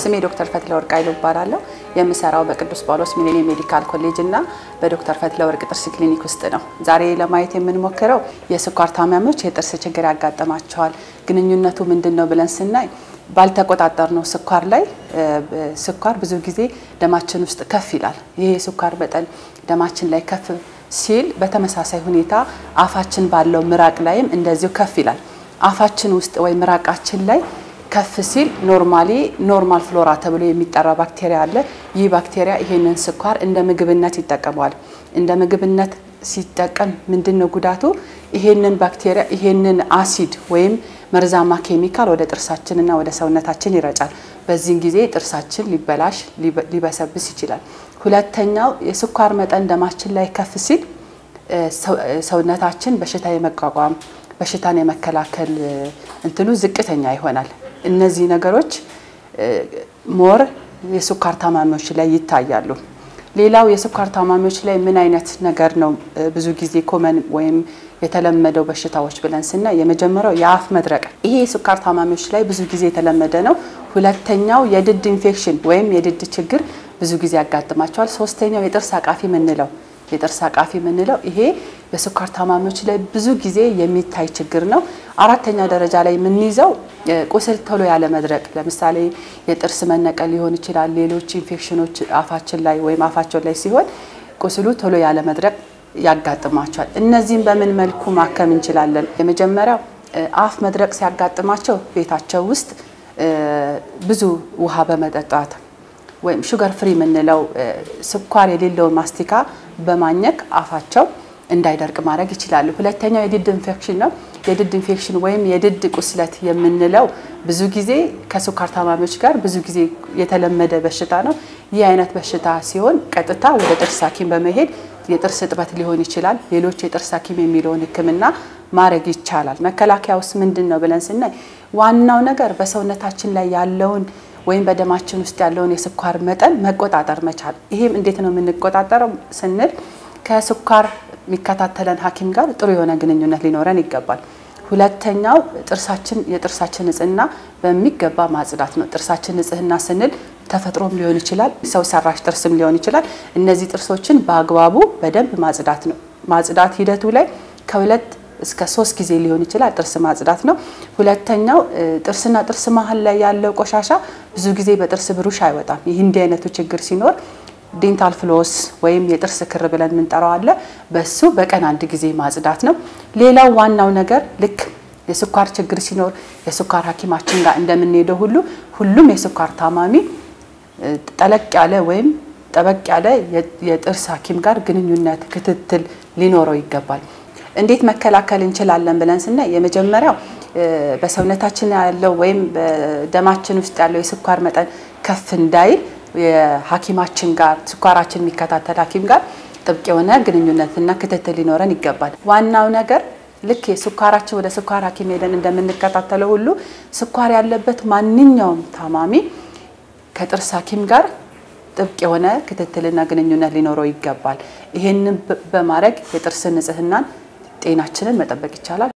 ስሜ ዶክተር ፈትለ ወርቅ አይሉ እባላለሁ። የምሰራው በቅዱስ ጳውሎስ ሚሊኒየም ሜዲካል ኮሌጅ እና በዶክተር ፈትለ ወርቅ ጥርስ ክሊኒክ ውስጥ ነው። ዛሬ ለማየት የምንሞክረው የስኳር ታማሚዎች የጥርስ ችግር ያጋጥማቸዋል። ግንኙነቱ ምንድን ነው ብለን ስናይ ባልተቆጣጠር ነው ስኳር ላይ ስኳር ብዙ ጊዜ ደማችን ውስጥ ከፍ ይላል። ይሄ የስኳር መጠን ደማችን ላይ ከፍ ሲል በተመሳሳይ ሁኔታ አፋችን ባለው ምራቅ ላይም እንደዚሁ ከፍ ይላል። አፋችን ውስጥ ወይ ምራቃችን ላይ ከፍ ሲል ኖርማሊ ኖርማል ፍሎራ ተብሎ የሚጠራ ባክቴሪያ አለ። ይህ ባክቴሪያ ይሄንን ስኳር እንደ ምግብነት ይጠቀመዋል። እንደ ምግብነት ሲጠቀም ምንድን ነው ጉዳቱ? ይሄንን ባክቴሪያ ይሄንን አሲድ ወይም መርዛማ ኬሚካል ወደ ጥርሳችንና ወደ ሰውነታችን ይረጫል። በዚህን ጊዜ ጥርሳችን ሊበላሽ ሊበሰብስ ይችላል። ሁለተኛው የስኳር መጠን ደማችን ላይ ከፍ ሲል ሰውነታችን በሽታ የመቋቋም በሽታን የመከላከል እንትኑ ዝቅተኛ ይሆናል። እነዚህ ነገሮች ሞር የስኳር ታማሚዎች ላይ ይታያሉ። ሌላው የስኳር ታማሚዎች ላይ ምን አይነት ነገር ነው ብዙ ጊዜ ኮመን ወይም የተለመደው በሽታዎች ብለን ስናይ የመጀመሪያው የአፍ መድረቅ፣ ይሄ የስኳር ታማሚዎች ላይ ብዙ ጊዜ የተለመደ ነው። ሁለተኛው የድድ ኢንፌክሽን ወይም የድድ ችግር ብዙ ጊዜ ያጋጥማቸዋል። ሶስተኛው የጥርስ አቃፊ የምንለው የጥርስ አቃፊ የምንለው ይሄ በስኳር ታማሚዎች ላይ ብዙ ጊዜ የሚታይ ችግር ነው። አራተኛ ደረጃ ላይ የምንይዘው ቁስል ቶሎ ያለ መድረቅ፣ ለምሳሌ የጥርስ መነቀል ሊሆን ይችላል። ሌሎች ኢንፌክሽኖች አፋችን ላይ ወይም አፋቸው ላይ ሲሆን ቁስሉ ቶሎ ያለ መድረቅ ያጋጥማቸዋል። እነዚህም በምን መልኩ ማከም እንችላለን? የመጀመሪያው አፍ መድረቅ ሲያጋጥማቸው ቤታቸው ውስጥ ብዙ ውሃ በመጠጣት ወይም ሹገር ፍሪ የምንለው ስኳር የሌለውን ማስቲካ በማኘክ አፋቸው እንዳይደርቅ ማድረግ ይችላሉ። ሁለተኛው የድድ ኢንፌክሽን ነው። የድድ ኢንፌክሽን ወይም የድድ ቁስለት የምንለው ብዙ ጊዜ ከስኳር ታማሚዎች ጋር ብዙ ጊዜ የተለመደ በሽታ ነው። ይህ አይነት በሽታ ሲሆን ቀጥታ ወደ ጥርስ ሐኪም በመሄድ የጥርስ እጥበት ሊሆን ይችላል። ሌሎች የጥርስ ሐኪም የሚለውን ሕክምና ማድረግ ይቻላል። መከላከያ ውስጥ ምንድን ነው ብለን ስናይ ዋናው ነገር በሰውነታችን ላይ ያለውን ወይም በደማችን ውስጥ ያለውን የስኳር መጠን መቆጣጠር መቻል። ይሄም እንዴት ነው የምንቆጣጠረው ስንል ከስኳር የሚከታተለን ሐኪም ጋር ጥሩ የሆነ ግንኙነት ሊኖረን ይገባል። ሁለተኛው ጥርሳችን የጥርሳችን ንጽህና በሚገባ ማጽዳት ነው። ጥርሳችን ንጽህና ስንል ተፈጥሮም ሊሆን ይችላል፣ ሰው ሰራሽ ጥርስም ሊሆን ይችላል። እነዚህ ጥርሶችን በአግባቡ በደንብ ማጽዳት ነው። ማጽዳት ሂደቱ ላይ ከሁለት እስከ ሶስት ጊዜ ሊሆን ይችላል። ጥርስ ማጽዳት ነው። ሁለተኛው ጥርስና ጥርስ መሀል ላይ ያለው ቆሻሻ ብዙ ጊዜ በጥርስ ብሩሽ አይወጣም። ይህ እንዲህ አይነቱ ችግር ሲኖር ዴንታል ፍሎስ ወይም የጥርስ ክር ብለን የምንጠራው አለ። በሱ በቀን አንድ ጊዜ ማጽዳት ነው። ሌላው ዋናው ነገር ልክ የስኳር ችግር ሲኖር የስኳር ሐኪማችን ጋር እንደምንሄደው ሁሉ ሁሉም የስኳር ታማሚ ጠለቅ ያለ ወይም ጠበቅ ያለ የጥርስ ሐኪም ጋር ግንኙነት ክትትል ሊኖረው ይገባል። እንዴት መከላከል እንችላለን ብለን ስናይ የመጀመሪያው በሰውነታችን ያለው ወይም በደማችን ውስጥ ያለው የስኳር መጠን ከፍ እንዳይል የሐኪማችን ጋር ስኳራችን የሚከታተል ሐኪም ጋር ጥብቅ የሆነ ግንኙነትና ክትትል ሊኖረን ይገባል። ዋናው ነገር ልክ የስኳራችን ወደ ስኳር ሐኪም ሄደን እንደምንከታተለው ሁሉ ስኳር ያለበት ማንኛውም ታማሚ ከጥርስ ሐኪም ጋር ጥብቅ የሆነ ክትትልና ግንኙነት ሊኖረው ይገባል። ይህንን በማድረግ የጥርስ ንጽህናን ጤናችንን መጠበቅ ይቻላል።